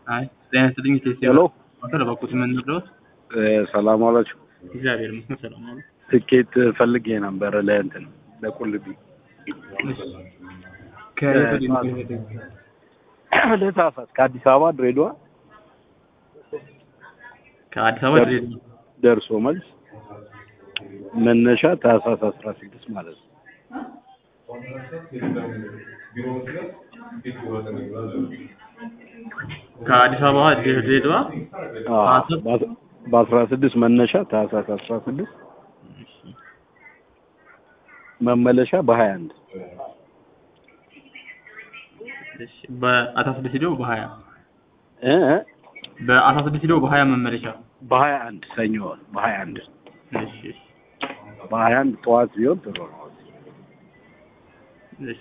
አይ ጤና ይስጥልኝ ቴስቴ ሄሎ በኩት የምንረዳት ሰላም ዋላችሁ። እግዚአብሔር ይመስገን ሰላም ነው። ትኬት ፈልጌ ነበር ለእንትን ለቁልቢ ለታህሳስ ከአዲስ አበባ ድሬዳዋ ከአዲስ አበባ ድሬዳዋ ደርሶ መልስ መነሻ ታህሳስ አስራ ስድስት ማለት ነው። ከአዲስ አበባ ድሬዳዋ በአስራ ስድስት መነሻ ታህሳስ አስራ ስድስት መመለሻ በሀያ አንድ በአስራ ስድስት ሂደው በሀያ እ በአስራ ስድስት ሂደው በሀያ መመለሻ በሀያ አንድ ሰኞ በሀያ አንድ እሺ እሺ በሀያ አንድ ጠዋት ቢሆን ጥሩ ነው። እሺ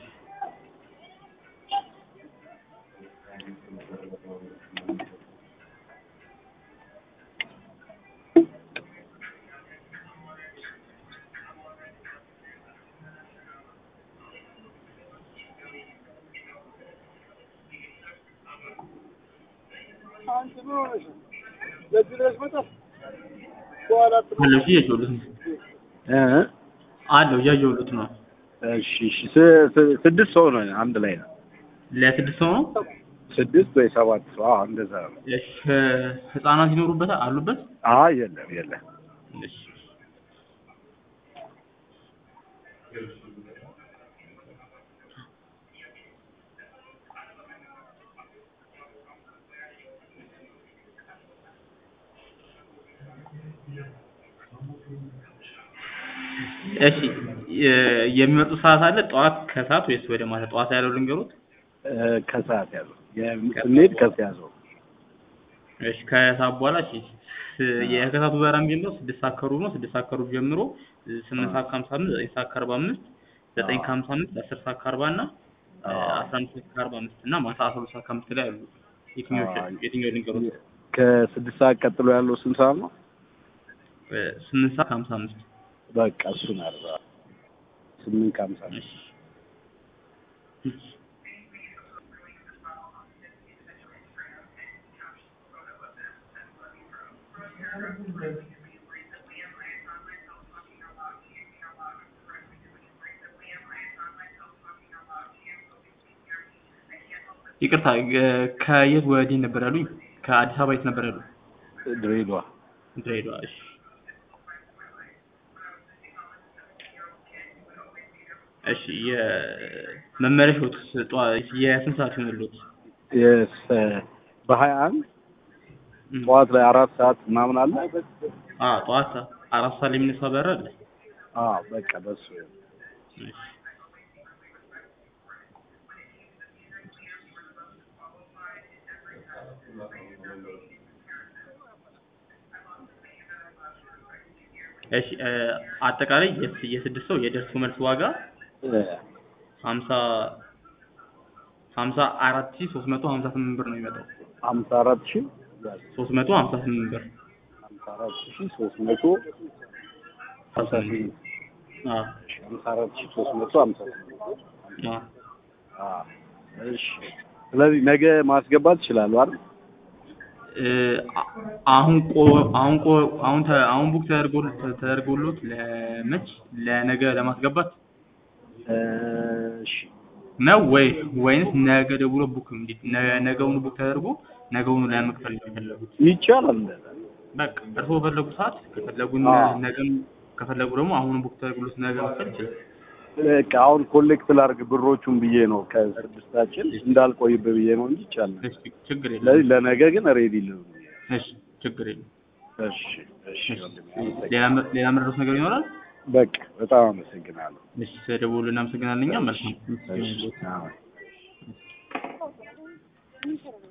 አለው እሺ እያየሁለት ነው እ አለው እያየሁለት ነው እሺ እሺ ስ- ስ- ስድስት ሰው ነው አንድ ላይ ነው። ለስድስት ሰው ነው ስድስት ወይ ሰባት ሰው አዎ፣ እንደዛ ነው። እሺ ህፃናት ይኖሩበታል አሉበት አይ የለም የለም። እሺ እሺ የ- የሚመጡት ሰዓት አለ ጠዋት ከሰዓት ወይስ ወደ ማታ ጠዋት ያለው ልንገሩት እ ከሰዓት ያለው የም- ስንሄድ ከሰያዘው እሺ ከሰዓት በኋላ እሺ ስ- የከሰዓቱ በረራ የሚጀምረው ስድስት ሰዓት ከሩብ ነው ስድስት ሰዓት ከሩብ ጀምሮ ስምንት ሰዓት ከሀምሳ አምስት ዘጠኝ ሰዓት ከአርባ አምስት ዘጠኝ ከሀምሳ አምስት አስር ሰዓት ከአርባ እና አስራ አንድ ሰዓት ከአርባ አምስት እና ማታ አስራ ሁለት ሰዓት ከአምስት ላይ አሉ የትኛው የትኛው ልንገሩት ከስድስት ሰዓት ቀጥሎ ያለው ስንት ሰዓት ነው? ስምንት ሰዓት ከሀምሳ አምስት በቃ እሱን አርባ ስምንት ከሀምሳ ነው። እሺ እሺ ይቅርታ እ- ከየት ወዲህ ነበር ያሉኝ? ከአዲስ አበባ የት ነበር ያሉኝ? ድሬዳዋ ድሬዳዋ። እሺ እሺ የመመለሻዎት ጠዋ- የስንት ሰዓት ይሆንልዎት? የስ- በሀያ አንድ ጠዋት ላይ አራት ሰዓት ምናምን አለ። አ ጠዋት አራት ሰዓት ላይ የሚነሳ በረራ አለ። አዎ በቃ በሱ እሺ እሺ እ፣ አጠቃላይ የስ- የስድስት ሰው የደርሶ መልስ ዋጋ እ፣ ሀምሳ ሀምሳ አራት ሺህ ሶስት መቶ ሀምሳ ስምንት ብር ነው የሚመጣው። ሀምሳ አራት ሺህ ሶስት መቶ ሀምሳ ስምንት ብር ሀምሳ አራት ሺህ ሶስት መቶ ሀምሳ ስምንት አ ሀምሳ አራት ሺህ ሶስት መቶ ሀምሳ ስምንት አ አዎ እሺ። ስለዚህ ነገ ማስገባት ይችላሉ አይደል? እ፣ አ- አሁን ቆ አሁን ቆ አሁን ተ አሁን ቡክ ተደርጎ ተደርጎሎት ለመች ለነገ ለማስገባት እሺ ነው ወይ ወይንስ ነገ ደውሎ ቡክ እንዴት ነ- ነገውኑ ቡክ ተደርጎ ነገውኑ ለመክፈል ነው የፈለጉት? ይቻላል እንደዛ። በቃ እርስዎ በፈለጉ ሰዓት ከፈለጉ አዎ። ነገም ከፈለጉ ደግሞ አሁን ቡክ ተደርጎሎት ነገ መክፈል ይችላል። በቃ አሁን ኮሌክት ላድርግ ብሮቹን ብዬ ነው ከስድስታችን እንዳልቆይብ ብዬ ነው እንጂ ይቻላል። እሺ ችግር የለም። ስለዚህ ለነገ ግን ሬዲ ልሁን። እሺ ችግር የለም። እሺ እሺ ወንድሜ፣ ሌላ መ- ሌላ መድረስ ነገር ይኖራል? በቃ በጣም አመሰግናለሁ። እሺ ስለደወሉ እናመሰግናለን። እኛም መልካም እሺ አዎ።